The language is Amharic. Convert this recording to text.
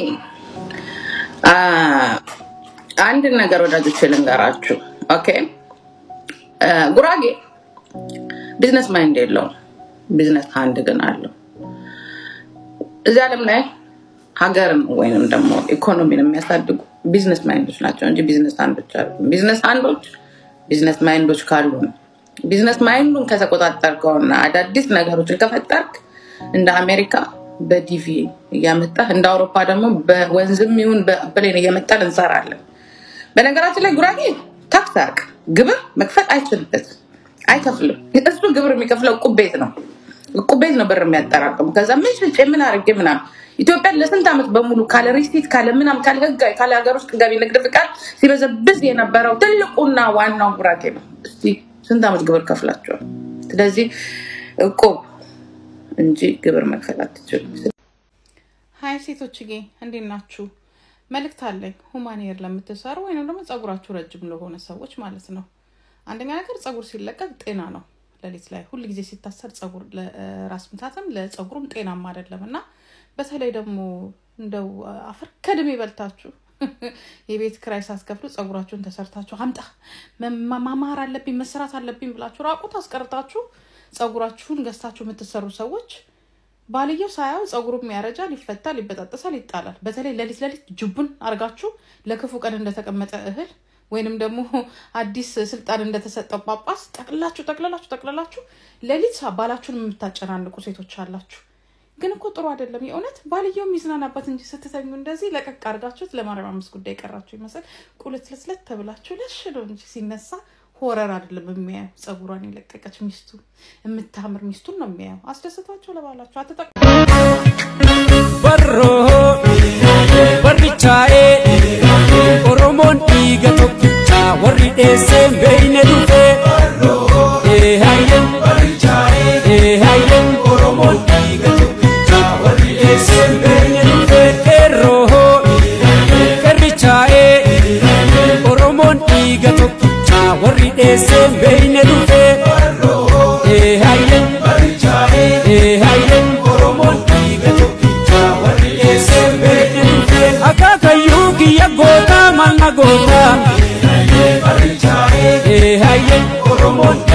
አ፣ አንድ ነገር ወዳጆች ልንገራችሁ። ኦኬ አ፣ ጉራጌ ቢዝነስ ማይንድ የለውም፣ ቢዝነስ ሃንድ ግን አለው። እዚህ ዓለም ላይ ሀገርን ወይንም ደግሞ ኢኮኖሚን የሚያሳድጉ ቢዝነስ ማይንዶች ናቸው እንጂ ቢዝነስ አንዶች አሉ። ቢዝነስ አንዶች ቢዝነስ ማይንዶች ካሉ ነው። ቢዝነስ ማይንዱን ከተቆጣጠርከውና አዳዲስ ነገሮችን ከፈጠርክ እንደ አሜሪካ በዲቪ እያመጣህ እንደ አውሮፓ ደግሞ በወንዝም ይሁን በፕሌን እየመጣን እንሰራለን። በነገራችን ላይ ጉራጌ ታክስ አያውቅ፣ ግብር መክፈል አይችልበትም፣ አይከፍልም። እሱ ግብር የሚከፍለው እቁብ ቤት ነው። እቁብ ቤት ነው ብር የሚያጠራቅሙ። ከዛ ምን ሽጬ ምን አድርጌ ምናምን ኢትዮጵያን ለስንት ዓመት በሙሉ ካለ ሪሲት ካለ ምናም ካለ ህጋዊ ካለ ሀገር ውስጥ ገቢ ንግድ ፍቃድ ሲበዘብዝ የነበረው ትልቁና ዋናው ጉራጌ ነው። እስቲ ስንት ዓመት ግብር ከፍላቸዋል? ስለዚህ እቁብ እንጂ ግብር መክፈል አትችሉም። ሀይ ሴቶችዬ እንዴት ናችሁ? መልእክት አለኝ ሁማኔር ለምትሰሩ ወይም ደግሞ ጸጉራችሁ ረጅም ለሆነ ሰዎች ማለት ነው። አንደኛ ነገር ጸጉር ሲለቀቅ ጤና ነው። ሌሊት ላይ ሁል ጊዜ ሲታሰር ጸጉር ለራስ ምታትም ለጸጉሩም ጤናማ አይደለም እና በተለይ ደግሞ እንደው አፈር ከድሜ በልታችሁ የቤት ክራይ ሳትከፍሉ ጸጉራችሁን ተሰርታችሁ አምጣ መ- ማማር አለብኝ መሰራት አለብኝ ብላችሁ ራቁት አስቀርታችሁ ጸጉራችሁን ገዝታችሁ የምትሰሩ ሰዎች ባልየው ሳያው ጸጉሩም ያረጃል፣ ይፈታል፣ ይበጣጠሳል፣ ይጣላል። በተለይ ሌሊት ሌሊት ጅቡን አርጋችሁ ለክፉ ቀን እንደተቀመጠ እህል ወይንም ደግሞ አዲስ ስልጣን እንደተሰጠው ጳጳስ ጠቅላችሁ ጠቅልላችሁ ጠቅልላችሁ ሌሊት ባላችሁን የምታጨናንቁ ሴቶች አላችሁ። ግን እኮ ጥሩ አይደለም። የእውነት ባልየው የሚዝናናበት እንጂ ስትተኙ እንደዚህ ለቀቅ አድርጋችሁት ለማርያም አምስት ጉዳይ ቀራችሁ ይመስል ቁልት ልስለት ተብላችሁ ለሽ ነው እንጂ ሲነሳ ሆረር አይደለም የሚያየው። ጸጉሯን የለቀቀች ሚስቱ የምታምር ሚስቱን ነው የሚያየው። አስደስቷቸው ለባላችሁ አትጠቅ Barroo warrichaa'ee Oromoon dhiiga tokkicha warri dheesseen beeyne dhufe Eehayyen Eehayyen Oromoon dhiiga tokkicha warri dheesseen beeyne dhufe Qeerroo qeerrichaa'ee Oromoon dhiiga tokkicha warri dheesseen beeyne dhufe Eehayyen Eehayyen Oromoon dhiiga tokkicha warri dheesseen beeyne dhufe Akaakayyuu kiyya gootaa malna gootaa Eehayyen Oromoon